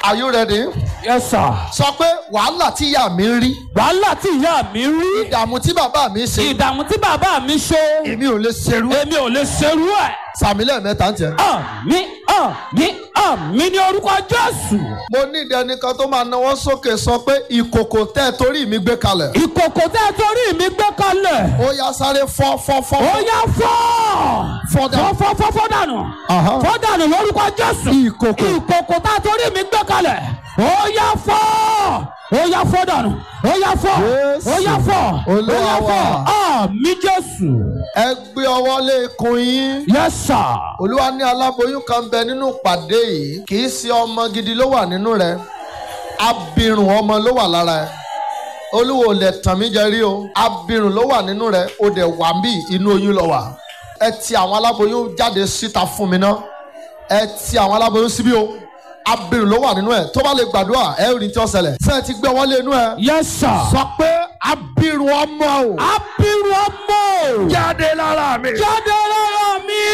are you ready? yes sir. sọ pé wàhálà tí ìyá mi ń rí wàhálà tí ìyá mi rí ìdààmú tí bàbá mi ṣe ìdààmú tí bàbá mi ṣe èmi ò lè ṣerú ẹ̀. èmi ò lè ṣerú ẹ̀. sàmì lẹ́ẹ̀mẹ́ta ń tẹ̀. àmì àmì àmì ní orúkọ jésù. mo ní ìdẹnìkan tó máa náwó sókè sọ pé ìkòkò tẹ́ torí mi gbé kalẹ̀. ìkòkò tẹ́ ẹ torí mi gbé kalẹ̀. ó yá sáré fọ́ fọ́ fọ́. ó yá fọ́. Fọ́ dànù. fọ́ fọ́ fọ́ dànù. Aha. fọ́ dànù lórúkọ jésù. Ìkòkò. ìkòkò tá a torí mi gbé kalẹ̀. ó yá fọ́. ó yá fọ́ dànù. ó yá fọ́. Jésù. ó yá fọ́. ó Olúwa yá fọ́. wa. àmì jésù. ẹ gbé ọwọ́ lé ikùn yín. yes sir. olúwa ní aláboyún kan bẹ nínú ìpàdé yìí kì í ṣe ọmọ gidi ló wà nínú rẹ abirùn ọmọ ló wà lára ẹ olúwo ò lè tàn mí jẹ rí o abirùn ló wà nínú rẹ o dẹ̀ wà mí inú oyún lọ wà ẹ ti àwọn aláboyún jáde síta fún mi náà ẹ ti àwọn aláboyún síbí o abirùn ló wà nínú ẹ tó bá lè gbàdúrà ẹ ò ní tí ó ṣẹlẹ̀ ṣé ẹ ti gbé wọlé inú ẹ yes sir. sọ pé abirùn ọmọ o abiru ọmọ. jáde lára mi jáde lára mi.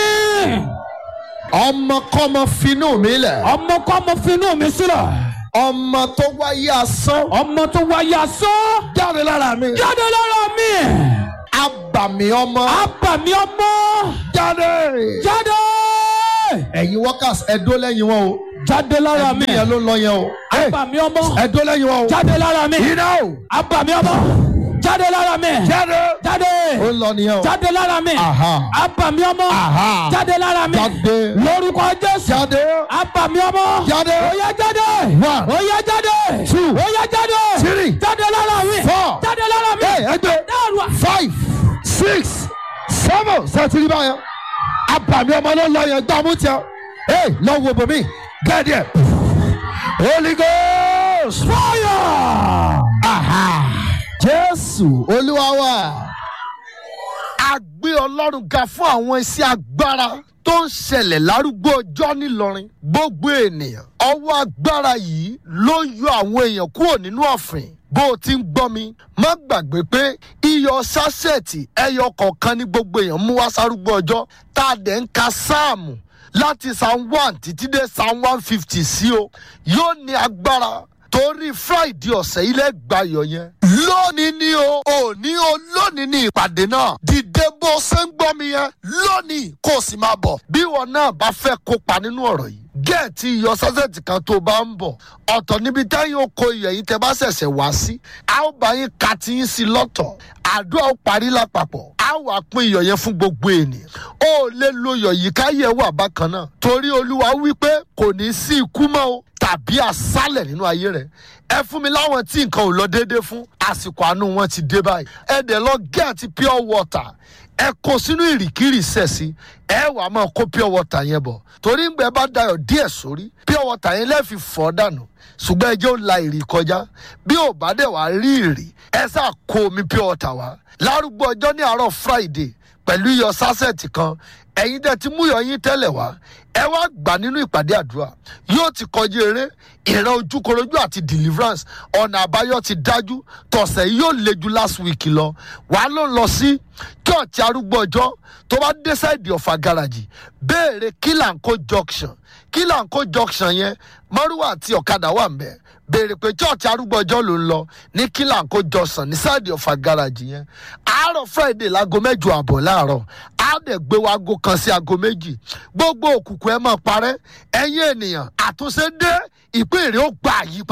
ọmọkọ́mọ finú mi lẹ̀ ọmọ kọ́ ọmọ finú mi sílẹ̀. ọmọ tó wáyé asán ọmọ tó wáyé asán. jáde lára mi. jáde lára mi. abàmì ọmọ abàmì ọmọ. jáde. jáde. ẹ̀yin workers ẹ̀dó lẹ́yìn wọn o. jáde lára mi. ẹ̀mí yẹn ló ń lọ yẹn o. abàmì ọmọ. ẹ̀dó lẹ́yìn wọn o. jáde lára mi. iná o. abàmì ọmọ. jáde lára mi. jáde. jáde. ó ń lọ nìyẹn o. jáde lára mi. Aha. abàmì ọmọ. Aha. jáde lára mi. jáde. lórúkọ jésù. jáde. abàmì ọmọ. Jáde. ó yá jáde. One. ó yá jáde. Two. ó yá jáde. Three. jáde lára mi. Four. jáde lára mi. Hey, ẹgbẹ́. dáàrú. five six seven sẹ́tìrì báyẹn. abàmì ọmọ ló ń lọ yẹn gbàmú tiẹ̀. ee lọ wo bòmí gẹ́ẹ̀dì ẹ̀. holy ghost. fire. Aha. Jésù Olúwa wa. A gbé Ọlọ́run ga fún àwọn iṣẹ́ agbára tó ń ṣẹlẹ̀ lárúgbó ọjọ́ nílọrin. Gbogbo ènìyàn. Ọwọ́ agbára yìí ló yọ àwọn èèyàn kúrò nínú ọ̀fìn. Bó o ti ń gbọ́ mi, má gbàgbé pé iyọ̀ sásẹ̀tì ẹyọ kọ̀ọ̀kan ní gbogbo èèyàn mú wá sárúgbó ọjọ́ tá a dẹ̀ ń ka sáàmù láti psalm one títí dé psalm one fifty sí o. Yóò ní agbára torí friday ọ̀sẹ̀ ilé gbayọ̀ yẹn. lónìí ni o òní o lónìí ni ìpàdé náà. dìde bó ṣe ń gbọ́ mi yẹn lónìí kó o sì máa bọ̀. bí ìwọ náà bá fẹ́ kópa nínú ọ̀rọ̀ yìí. gẹ̀ẹ́tì iyọ̀ sásẹ̀tì kan tó bá ń bọ̀. ọ̀tọ̀ níbi táyọ̀ oko iyọ̀ yìí tẹ bá ṣẹ̀ṣẹ̀ wá sí. a ó bá yín ka ti yín sí lọ́tọ̀. àdúrà ó parí lápapọ̀. a wà pín iyọ̀ yẹn fún gbogbo ènìyàn. ó lè lo iyọ̀ yìí káyẹ̀ wà bákan náà. torí olúwa wí pé kò ní sí ikú mọ́ o tàbí àsálẹ̀ nínú ayé rẹ̀ ẹ fún mi láwọn tí nǹkan ò lọ déédéé fún àsìkò àánú wọn ti dé báyìí ẹ dẹ̀ lọ gẹ́ẹ̀tì pure water ẹ kó sínú ìrìkìrì sẹ̀sì ẹ wà á máa kó pure water yẹn bọ̀ torí ń gbẹ bá dayọ̀ díẹ̀ sórí pure water yẹn lẹ́ẹ̀fi fọ́ dànù ṣùgbọ́n ẹ jẹ́ ó la ìrì kọjá bí ò bá dẹ̀ wá rí ìrì ẹ sá kó omi pure water wá lárúgbó ọjọ́ ní àárọ̀ friday pẹ̀lú iyọ̀ sásẹ̀tì kan ẹ̀yin tẹ́ ti mú iyọ̀ yín tẹ́lẹ̀ wá ẹ wá gbà nínú ìpàdé àdúrà yóò ti kọjú eré ìran ojúkorojú àti deliverance ọ̀nà àbáyọ ti dájú tọ̀sẹ̀ yìí yóò le ju last week lọ wàá ló ń lọ sí church arúgbó ọjọ́ tó bá dé sáìdì ọ̀fà gáràjì béèrè kílànkó junction kílànkó junction yẹn márùwà àti ọ̀kadà wà mbẹ́ béèrè pé church arúgbó ọjọ́ ló ń lọ ní kílànkó junction ní sáìdì ọ̀fà gáràjì yẹn àárọ̀ friday láago mẹ́jọ àbọ̀ láàárọ̀ á dẹ̀ gbé wa aago kan sí aago méjì gbogbo òkùnkùn ẹ máa parẹ́ ẹ̀yin ènìyàn àtúnṣe dé ìpín èrè ó gbà yí